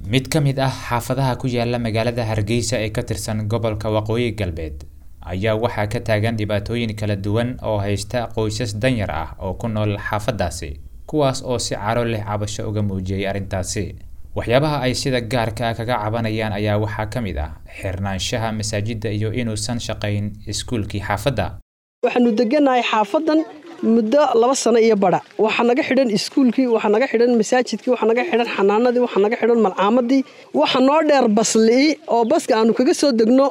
mid ka mid ah xaafadaha ku yaala magaalada hargeysa ee ka tirsan gobolka waqooyi galbeed ayaa waxaa ka taagan dhibaatooyin kala duwan oo haysta qoysas danyar ah oo ku nool xaafadaasi kuwaas oo si caro leh cabasho uga muujiyey arrintaasi waxyaabaha ay sida gaarka ah kaga cabanayaan ayaa waxaa ka mid ah xirnaanshaha masaajidda iyo inuusan shaqayn iskuulkii xaafadda waxaanu deganahay xaafadan muddo laba sano iyo badha waxaa naga xidhan iskuulkii waxaa naga xidhan masaajidkii waxaa naga xidhan xanaanadii waxaa naga xidhan malcaamadii waxa noo dheer basli'i oo baska aanu kaga soo degno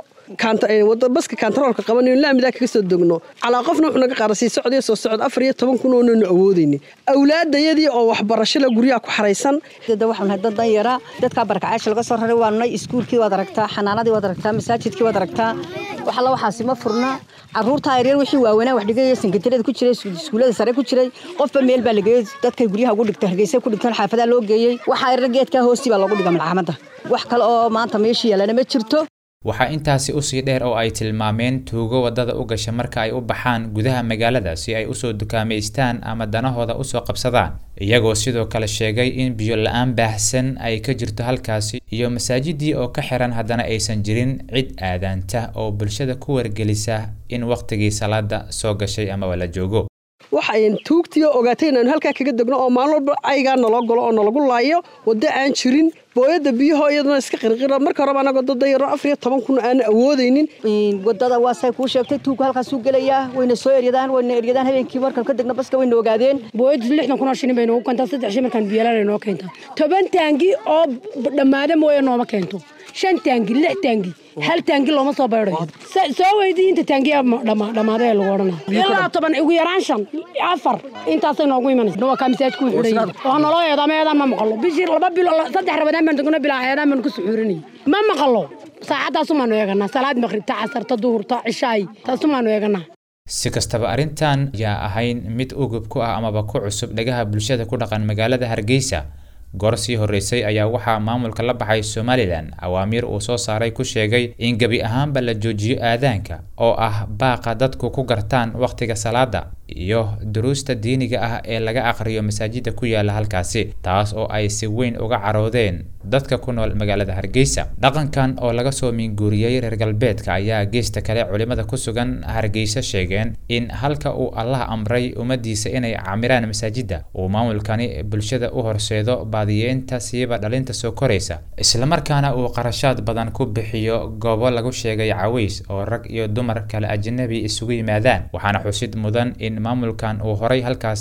baska kantaroolka qabanayno laamidaa kaga soo degno calaa qofna wuxuu naga qaara sii socdiyo soo socod afar iyo toban kun oonanu awoodaynin awlaadayadii oo waxbarashada guryaha ku xaraysan waxaan nahay dad danyara dadkaa barakacaasha laga soo raray waanu nahay iskuulkii waad aragtaa xanaanadii waad aragtaa masaajidkii waad aragtaa wax alla waxaasi ma furna caruurta yaryar wixii waaweynaa wax dhigaya sankatirada ku jiray iskuullada sare ku jiray qofba meel baa la geeyey dadkay guryaha ugu dhigta hargeysa ku dhigtaan xaafadaa loo geeyey waxa yaryar geedkaa hoostii baa loogu dhiga malcaamadda wax kale oo maanta meeshii yaalana ma jirto waxaa intaasi usii dheer oo ay tilmaameen tuugo waddada u gasha marka ay u baxaan gudaha magaalada si ay usoo dukaamaystaan ama danahooda usoo qabsadaan iyagoo sidoo kale sheegay in biyo la-aan baahsan ay ka jirto halkaasi iyo masaajidii oo ka xiran haddana aysan jirin cid aadaanta oo bulshada ku wargelisa in wakhtigii salaada soo gashay amaba la joogo waxayn tuugtiio ogaatay inaanu halkaa kaga degno oo maalin walba aygaa naloo galo oo nalagu laayo waddo aan jirin booyadda biyaho iyaduna iska qirqira marka horeba anagoo dadayaro afar iyo toban kun aan awoodaynin wadada waasay kuu sheegtay tuugku halkaasuu gelayaa wayna soo eryadaan wayna eryadaan habeenkii markaan ka degno baska wayna ogaadeen booyaddu lixdan kun oo shilin bay noogu keentaa saddex shil markaan biyalaan ay noo keentaa toban taangi oo dhammaada mooye nooma keento shan taangi lix taangi hal taangi looma soo baydayo soo weydii inta taangiya dhammaaday lagu odhanaa ilaa toban ugu yaraan shan afar intaasay noogu imanaysa waa kaa masaajidku xidhan waa naloo eedaama eedaan ma maqalo bishii laba bilo saddex rabadaan baan degno bilaa eedaan baan ku suxuurinay ma maqalo saacaddaasumaanu eeganaa salaad maqribta casarta duhurta cishaay taasumaanu eeganaa si kastaba arrintan yaa ahayn mid ugub ku ah amaba ku cusub dhagaha bulshada ku dhaqan magaalada hargeysa goor sii horreysay ayaa waxaa maamulka la baxay somalilan awaamiir uu soo saaray ku sheegay in gebi ahaanba la joojiyo aadaanka oo ah baaqa dadku ku gartaan wakhtiga salaada iyo duruusta diiniga ah ee laga aqriyo masaajida ku yaala halkaasi taas oo ay si weyn uga caroodeen dadka ku nool magaalada hargeysa dhaqankan oo laga soo minguuriyey reer galbeedka ayaa geesta kale culimada ku sugan hargeysa sheegeen in halka uu allah amray ummadiisa inay camiraan masaajida uu maamulkani bulshada u horseedo baadiyeenta siiba dhalinta soo koraysa islamarkaana uu qarashaad badan ku bixiyo goobo lagu sheegay caways oo rag iyo dumar kale ajnabi isugu yimaadaan waxaana xusid mudan in maamulkan uu horay halkaas